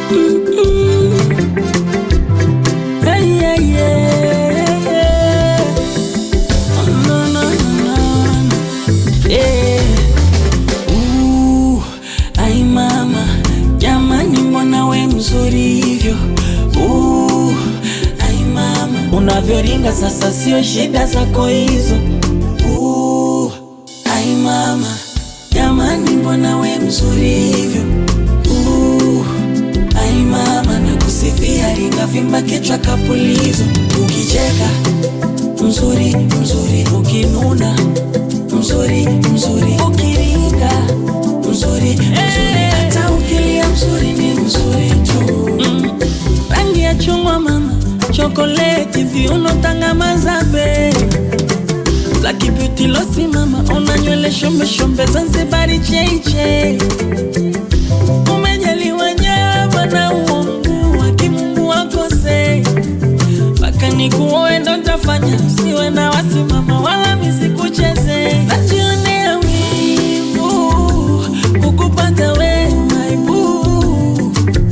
Hey, yeah, yeah. Oh, no, no, no, no. Yeah. Uh, ai mama, jamani, mbona we mzuri hivyo? Uh, ai mama, unavyoringa sasa, sio shida zako hizo. Uh, ai mama, jamani, mbona we mzuri hivyo? Uh, ai mama, nakusifia ringa vimba kichwa kapulizo, ukicheka mzuri mzuri, ukinuna mzuri mzuri, ukiringa mzuri mzuri, hata ukilia mzuri ni mzuri tu. Mm. Rangi ya chungwa mama, chokoleti, viuno, tanga, mazabe Black beauty losi mama, una nywele shombe shombe, Zanzibari cheche Umejaliwa nyama na uongo wa kimungu wakose mpaka nikuoe ndo ntafanya, usiwe na wasimama wala misikucheze. Najionea wivu kukupata we maibu,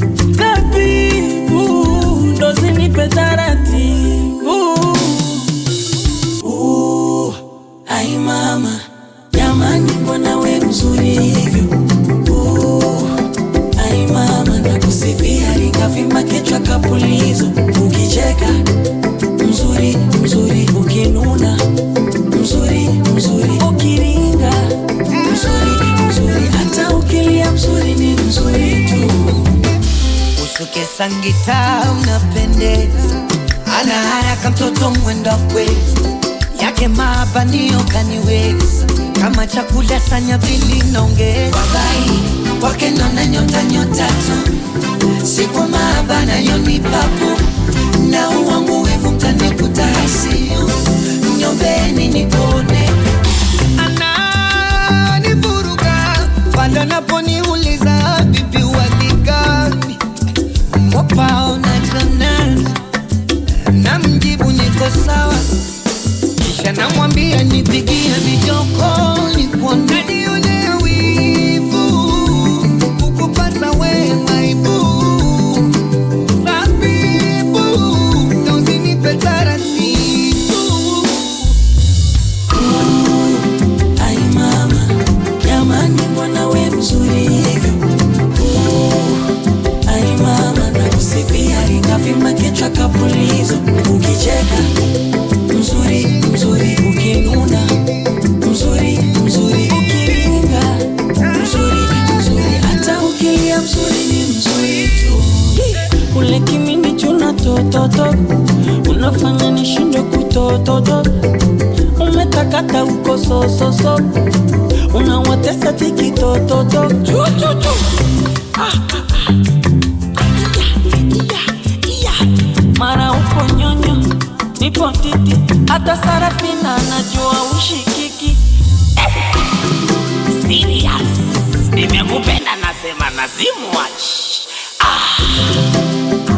tabibu ndo zinipe taratibu. Uh, ai mama, jamani, mbona we mzuri hivyo? Uh, ai mama, nakusifia ringa vimba kichwa kapulizo, ukicheka mzuri mzuri, ukinuna mzuri mzuri, ukiringa mzuri mzuri, hata ukilia mzuri ni mzuri tu. Usuke sangita unapendeza, ana haraka mtoto mwenda kwezi yake mabanio kaniweza kama chakula sanya pili naongeza wabai kwake nona nyota nyota tu si kwa maabana yoni papu na uwangu wivu mtanikuta hasiu nyombeni nipone ananivuruga pale anaponiuliza bibi waligani mwapao na janani na mjibu niko sawa kisha namwambia nipigie vijoko nikuone nione wivu kukupata we maibu sabibu na usinipe taratibu Ai mama, jamani, mbona we mzuri hivyo? Uh, ai mama, nakusifia ringa vimba kichwa kapulizo, ukicheka mzuri mzuri, ukinuna mzuri mzuri, ukiringa mzuri mzuri, hata ukilia mzuri ni mzuri tu. Ule kimini chuna tototo, unafanya nishindwe kutototo umetakata uko sososo unawatesa tikitototo mara uko nyonyo nipo titi hata sarafina najua ushikiki Serious. Nimekupenda nasema nazimwachi. Ah.